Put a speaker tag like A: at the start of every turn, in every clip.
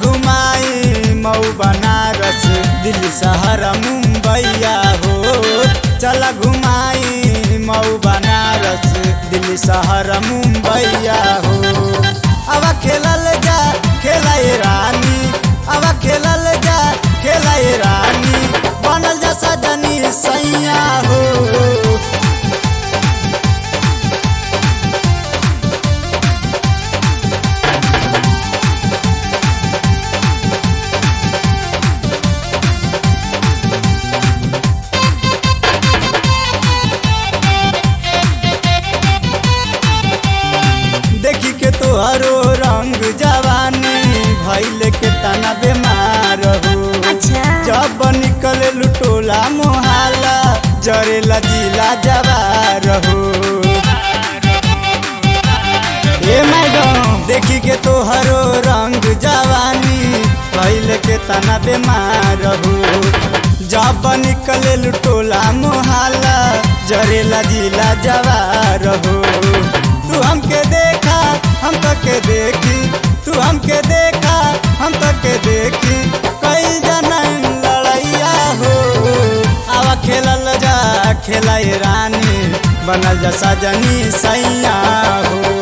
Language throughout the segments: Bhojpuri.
A: घुमाई मऊ बनारस दिल्ली शहर मुंबईया हो चल घुमाई मऊ बनारस दिल्ली शहर मुंबईया हो अब खेलल जा खेला रानी अब खेलल जा खेला रानी बनल जा सजनी सैया हो देखी के तोहरो रंग जवानी भैल के तना बेमार हो
B: अच्छा
A: जब निकले लुटोला मोहाला जरेला जिला जवार हो ए मैडम देखी के तोहरो रंग जवानी भैल के तना बेमार हो जब निकले लुटोला मोहाला जरेला जिला जवार हो तू हमके देखा हम तो के देखी तू हमके देखा हम तो के देखी कई जनन लड़ैया हो आवा खेलल जा खेलाई रानी बनल जा सजनी सैया हो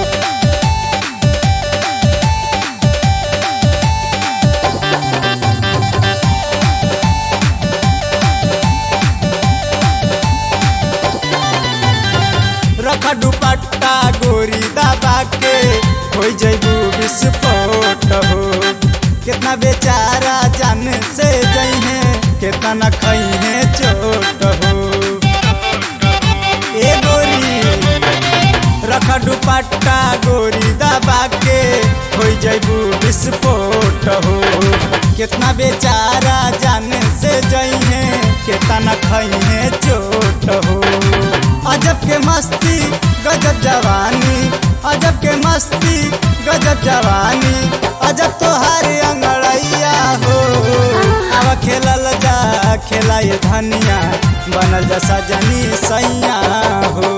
A: रख दुपट्टा गोरी दबा के हो जैबू विस्फोट हो कितना बेचारा जान से जइहे कितना न खइहे चोट हो ए गोरी रख दुपट्टा गोरी दबा के हो जैबू विस्फोट हो कितना बेचारा जान से जइहे कितना न खइहे चोट हो अजब के मस्ती गजब जवानी अजब के मस्ती गजब जवानी अजब तोहार अंगड़ैया हो अब खेलल जा खेला ये धनिया बनल जा सजनी सैया हो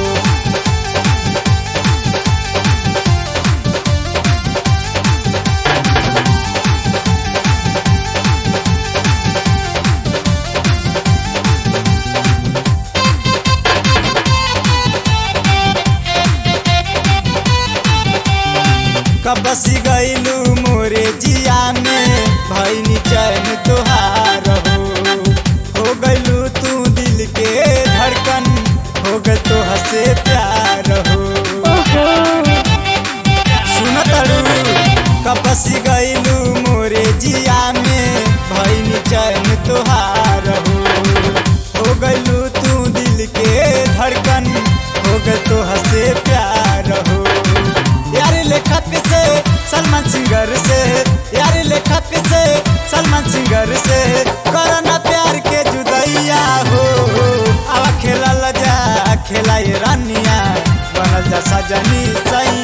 A: कबसी गईलू मोरे जिया में भैनी चैन तोहार हो हो गईलू तू दिल के धड़कन हो गल तो हसे प्यार हो
B: ओहो
A: सुन तड़ू कबसी गईलू मोरे जिया में भैनी चैन तोहार हो हो गईलू तू दिल के धड़कन हो गल तो हसे प्यार हो यार लेखक से सलमान सिंगर से यार लेखक से सलमान सिंगर से करना प्यार के जुदैया हो आवा खेला जा खेला ये रानिया बनल जा सजनी सैया